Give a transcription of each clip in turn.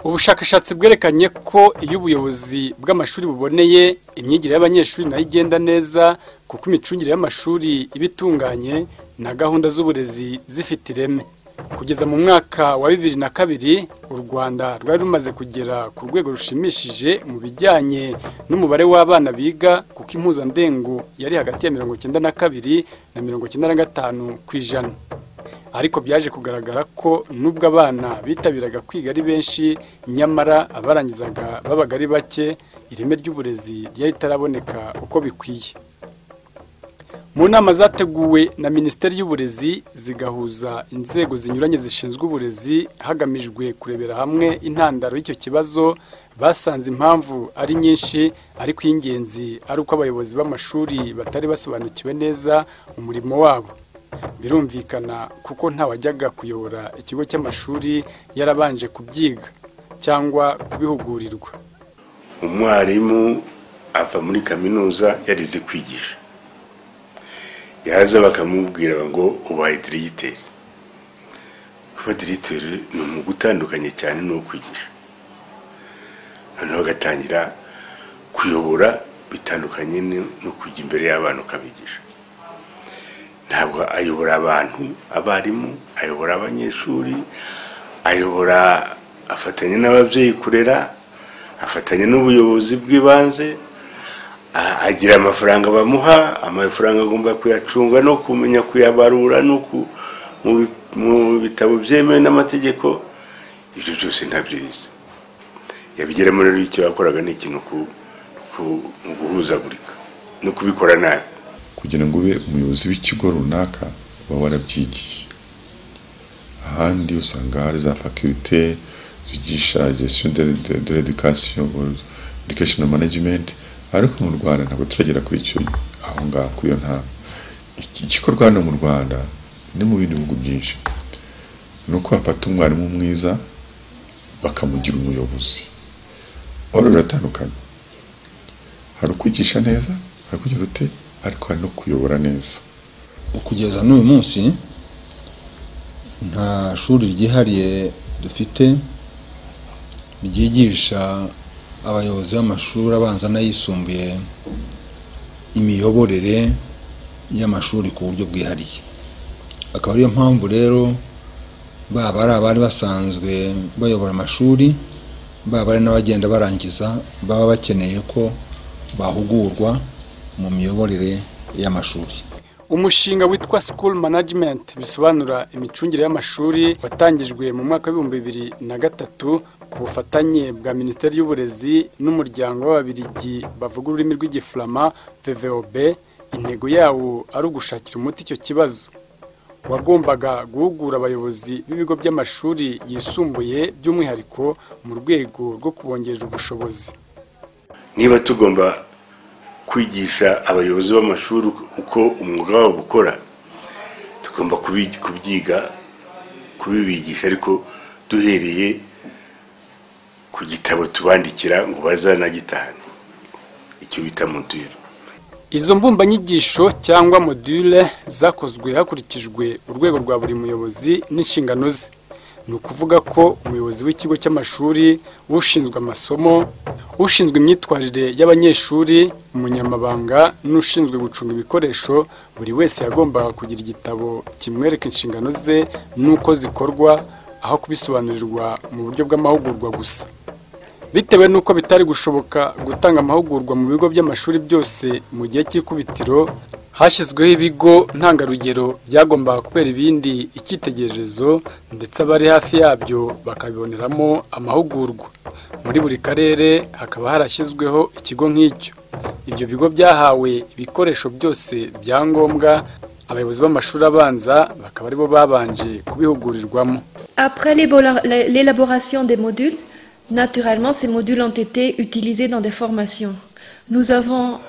ubushakashatsi bwerekanye ko iyo ubuyobozi bw'amashuri buboneye imyigire y'abanyeshuri nayo igenda neza kuko imicungire y'amashuri iba itunganye na gahunda z'uburezi zifite ireme kugeza mu mwaka wa bibiri na kabiri u rwanda rwari rumaze kugera ku rwego rushimishije mu bijyanye n'umubare w'abana biga kuko impuzandengo yari hagati ya mirongo icyenda na kabiri na mirongo icyenda na gatanu ku ijana ariko byaje kugaragara ko nubwo abana bitabiraga kwiga ari benshi nyamara abarangizaga babaga ari bake ireme ry'uburezi ryari ritaraboneka uko bikwiye mu nama zateguwe na minisiteri y'uburezi zigahuza inzego zinyuranye zishinzwe uburezi hagamijwe kurebera hamwe intandaro y'icyo kibazo basanze impamvu ari nyinshi ariko iy'ingenzi ari uko abayobozi b'amashuri batari basobanukiwe neza umurimo wabo birumvikana kuko ntawajyaga kuyobora ikigo cy'amashuri yarabanje kubyiga cyangwa kubihugurirwa umwarimu ava muri kaminuza yarize kwigisha yaza bakamubwira ngo ubaye dirigiteri kuba dirigiteri ni umwuga utandukanye cyane n'uwo kwigisha noneho bagatangira kuyobora bitandukanye no kujya imbere y'abana ukabigisha ntabwo ayobora abantu abarimu ayobora abanyeshuri ayobora afatanya n'ababyeyi kurera afatanya n'ubuyobozi bw'ibanze agira amafaranga bamuha amafaranga agomba kuyacunga no kumenya kuyabarura no mu bitabo byemewe n'amategeko ibyo byose ntabyo bizi yabigeramo rero icyo yakoraga ni ikintu mu guhuzagurika no kubikora nabi kugira ngo ube umuyobozi w'ikigo runaka uba warabyigiye ahandi usanga hari za fakirite zigisha gestion de l'education education management ariko mu rwanda ntabwo turagera kuri icyo aho ngaho kuri iyo ntara igikorwa hano mu rwanda ni mu bindi bihugu byinshi ni uko bafata umwarimu mwiza bakamugira umuyobozi wari biratandukanye hari ukwigisha neza hari kugira ute ariko hari no kuyobora neza kugeza n'uyu munsi nta shuri ryihariye dufite ryigisha abayobozi b'amashuri abanza n'ayisumbuye imiyoborere y'amashuri ku buryo bwihariye akaba ariyo mpamvu rero baba ari abari basanzwe bayobora amashuri baba ari n'abagenda barangiza baba bakeneye ko bahugurwa mu miyoborere y'amashuri umushinga witwa school management bisobanura imicungire y'amashuri watangijwe mu mwaka w'ibihumbi bibiri na gatatu ku bufatanye bwa minisiteri y'uburezi n'umuryango w'ababirigi bavuga ururimi rw'igifurama vvb intego yawo ari ugushakira umuti icyo kibazo wagombaga guhugura abayobozi b'ibigo by'amashuri yisumbuye by'umwihariko mu rwego rwo kubongerera ubushobozi niba tugomba kwigisha abayobozi b'amashuri uko umwuga wabo ukora tugomba kubyiga kubibigisha ariko duhereye ku gitabo tubandikira ngo bazanagitahane icyo bita module izo mbumbanyigisho cyangwa module zakozwe hakurikijwe urwego rwa buri muyobozi n'inshingano ze ni ukuvuga ko umuyobozi w'ikigo cy'amashuri ushinzwe amasomo ushinzwe imyitwarire y'abanyeshuri umunyamabanga n'ushinzwe gucunga ibikoresho buri wese yagombaga kugira igitabo kimwereka inshingano ze n'uko zikorwa aho kubisobanurirwa mu buryo bw'amahugurwa gusa bitewe n'uko bitari gushoboka gutanga amahugurwa mu bigo by'amashuri byose mu gihe cy'ikubitiro hashyizweho ibigo ntangarugero byagombaga kubera ibindi icyitegererezo ndetse abari hafi yabyo bakabiboneramo amahugurwa muri buri karere hakaba harashyizweho ikigo nk'icyo ibyo bigo byahawe ibikoresho byose bya ngombwa abayobozi b'amashuri abanza bakaba aribo babanje kubihugurirwamo Après l'élaboration des modules, naturellement, ces modules ont été utilisés dans des formations. Nous avons,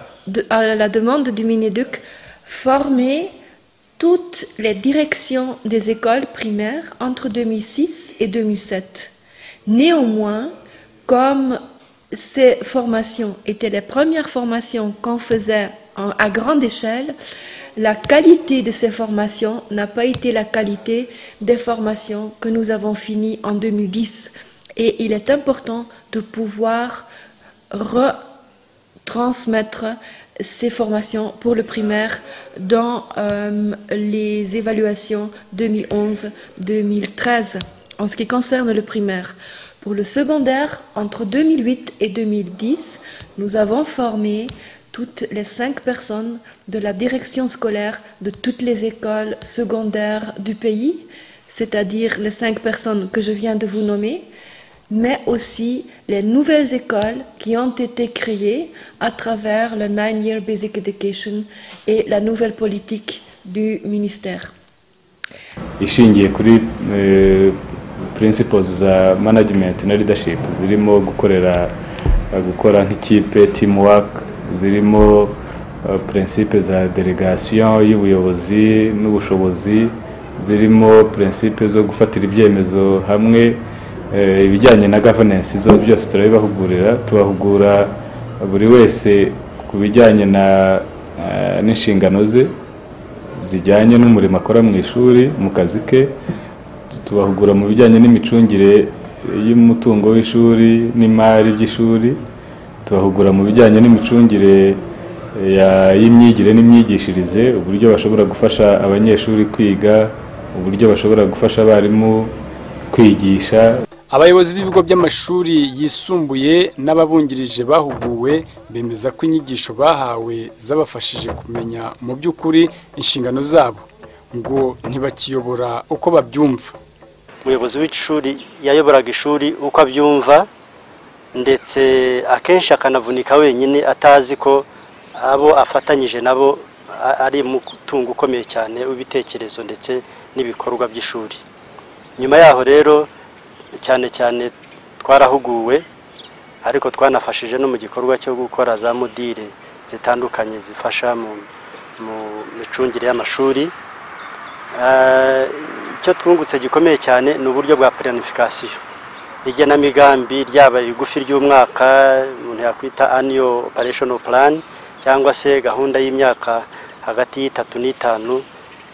à la demande du Mineduc, formé toutes les directions des écoles primaires entre 2006 et 2007. Néanmoins, comme ces formations étaient les premières formations qu'on faisait en, à grande échelle, la qualité de ces formations n'a pas été la qualité des formations que nous avons finies en 2010. Et il est important de pouvoir retransmettre ces formations pour le primaire dans euh, les évaluations 2011-2013 en ce qui concerne le primaire. Pour le secondaire, entre 2008 et 2010, nous avons formé toutes les cinq personnes de la direction scolaire de toutes les écoles secondaires du pays, c'est-à-dire les cinq personnes que je viens de vous nommer, mais aussi les nouvelles écoles qui ont été créées à travers le Nine Year Basic Education et la nouvelle politique du ministère. ishingiye kuri eh, principles za management na leadership zirimo gukorera gukora nk'ikipe teamwork zirimo eh, principe za delegation y'ubuyobozi n'ubushobozi zirimo principe zo gufatira ibyemezo hamwe eh, ibijyanye na governance zo byose turabibahugurira tubahugura buri wese ku bijyanye na eh, n'inshingano ze zijyanye n'umurimo akora mu ishuri mu kazi ke tubahugura mu bijyanye n'imicungire y'umutungo w'ishuri n'imari by'ishuri tubahugura mu bijyanye n'imicungire ya- y'imyigire n'imyigishirize uburyo bashobora gufasha abanyeshuri kwiga uburyo bashobora gufasha abarimu kwigisha abayobozi b'ibigo by'amashuri yisumbuye n'ababungirije bahuguwe bemeza ko inyigisho bahawe zabafashije kumenya mu by'ukuri inshingano zabo ngo ntibakiyobora uko babyumva umuyobozi w'ishuri yayoboraga ishuri uko abyumva ndetse akenshi akanavunika wenyine atazi ko abo afatanyije nabo a- ari umutungo ukomeye cyane w'ibitekerezo ndetse n'ibikorwa by'ishuri nyuma yaho rero cyane cyane twarahuguwe ariko twanafashije no mu gikorwa cyo gukora za modire zitandukanye zifasha mu mu micungire y'amashuri Eh, icyo twungutse gikomeye cyane ni uburyo bwa planification igenamigambi ryaba rigufi ry'umwaka umuntu yakwita annual operational plan cyangwa se gahunda y'imyaka hagati y'itatu n'itanu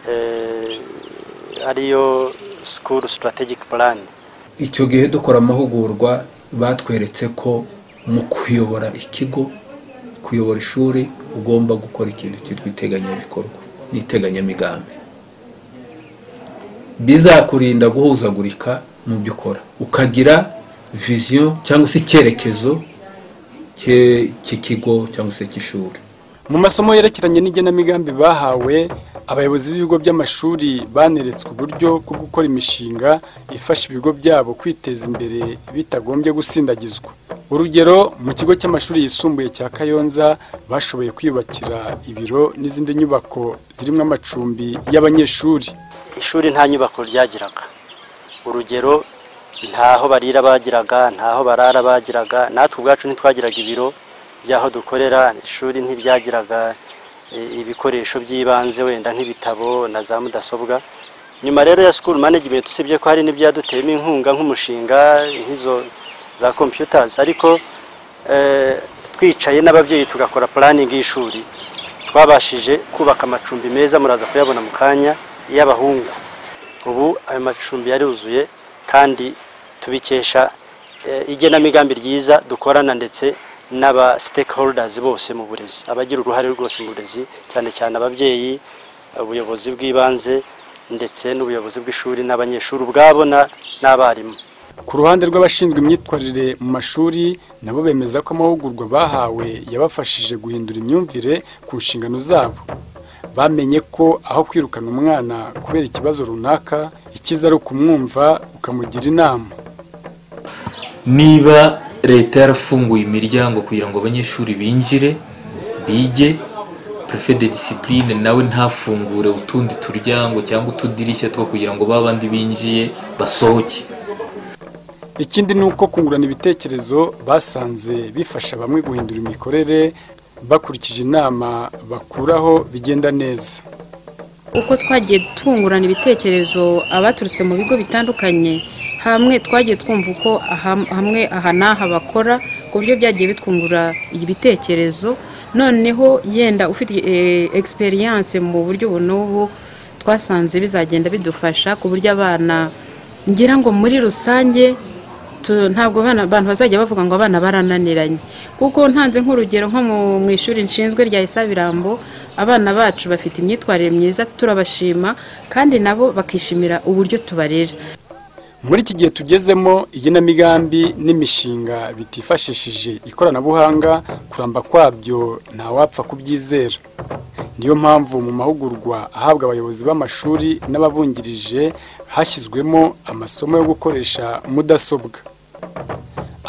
eh, ariyo school strategic plan icyo gihe dukora amahugurwa batweretse ko mu kuyobora ikigo kuyobora ishuri ugomba gukora ikintu cyitwa iteganyabikorwa n'iteganyamigambi bizakurinda guhuzagurika mu byo ukora ukagira viziyo cyangwa se icyerekezo cye- cy'ikigo cyangwa se cy'ishuri mu masomo yerekeranye n'igenamigambi bahawe abayobozi b'ibigo by'amashuri baneretswe uburyo bwo gukora imishinga ifasha ibigo byabo kwiteza imbere bitagombye gusindagizwa urugero mu kigo cy'amashuri yisumbuye cya kayonza bashoboye kwiyubakira ibiro n'izindi nyubako zirimo amacumbi y'abanyeshuri ishuri nta nyubako ryagiraga urugero ntaho barira bagiraga ntaho barara bagiraga natwe ubwacu ntitwagiraga ibiro by'aho dukorera ishuri ntiryagiraga eh, ibikoresho by'ibanze wenda nk'ibitabo na za mudasobwa nyuma rero ya school management usibye ko hari n'ibyaduteyemo inkunga nk'umushinga nk'izo za computers ariko eh, twicaye n'ababyeyi tugakora planning y'ishuri twabashije kubaka amacumbi meza muraza kuyabona mu kanya y'abahungu ubu ayo macumbi yaruzuye kandi tubikesha eh, igenamigambi ryiza dukorana ndetse n'aba stakeholders bose mu burezi abagira uruhare rwose mu burezi cyane cyane ababyeyi ubuyobozi bw'ibanze ndetse n'ubuyobozi bw'ishuri n'abanyeshuri ubwabo na- n'abarimu ku ruhande rw'abashinzwe imyitwarire mu mashuri nabo bemeza ko amahugurwa bahawe yabafashije guhindura imyumvire ku nshingano zabo bamenye ko aho kwirukana umwana kubera ikibazo runaka ikiza ari ukumwumva ukamugira inama niba leta yarafunguye imiryango kugira ngo abanyeshuri binjire bige prefe de disipurine nawe ntafungure utundi turyango cyangwa utudirishya two kugira ngo ba bandi binjiye basohoke ikindi ni uko kungurana ibitekerezo basanze bifasha bamwe guhindura imikorere bakurikije inama bakuraho bigenda neza uko twagiye tungurana ibitekerezo abaturutse mu bigo bitandukanye hamwe twagiye twumva uko aha- hamwe aha n'aha bakora ku buryo byagiye bitwungura ibitekerezo noneho yenda ufite egisperiyanse mu buryo ubu n'ubu twasanze bizagenda bidufasha ku buryo abana ngira ngo muri rusange Tu- ntabwo abana- abantu bazajya bavuga ngo abana barananiranye kuko ntanze nk'urugero nko mu- mu ishuri nshinzwe rya isabirambo abana bacu bafite imyitwarire myiza turabashima kandi nabo bakishimira uburyo tubarera muri iki gihe tugezemo igenamigambi n'imishinga bitifashishije ikoranabuhanga kuramba kwabyo ntawapfa kubyizera niyo mpamvu mu mahugurwa ahabwa abayobozi b'amashuri n'ababungirije hashyizwemo amasomo yo gukoresha mudasobwa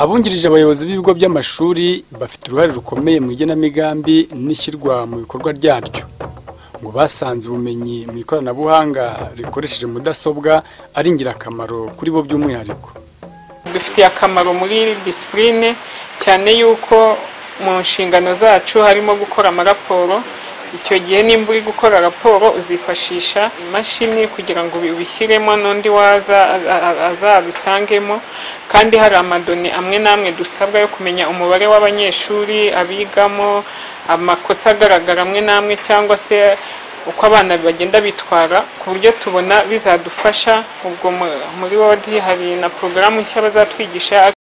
abungirije abayobozi b'ibigo by'amashuri bafite uruhare rukomeye mu igenamigambi n'ishyirwa mu bikorwa ryaryo ngo basanze ubumenyi mu ikoranabuhanga rikoresheje mudasobwa ari ingirakamaro kuri bo by'umwihariko dufitiye akamaro muri disipurine cyane yuko mu nshingano zacu harimo gukora amaraporo icyo gihe nimba uri gukora raporo uzifashisha imashini kugira ngo ubi- ubishyiremo n'undi waza a- a- azabisangemo kandi hari amadone amwe n'amwe dusabwa yo kumenya umubare w'abanyeshuri abigamo amakosa agaragara amwe n'amwe cyangwa se uko abana bagenda bitwara ku buryo tubona bizadufasha ubwo mu- muri wodi hari na porogaramu nshya bazatwigisha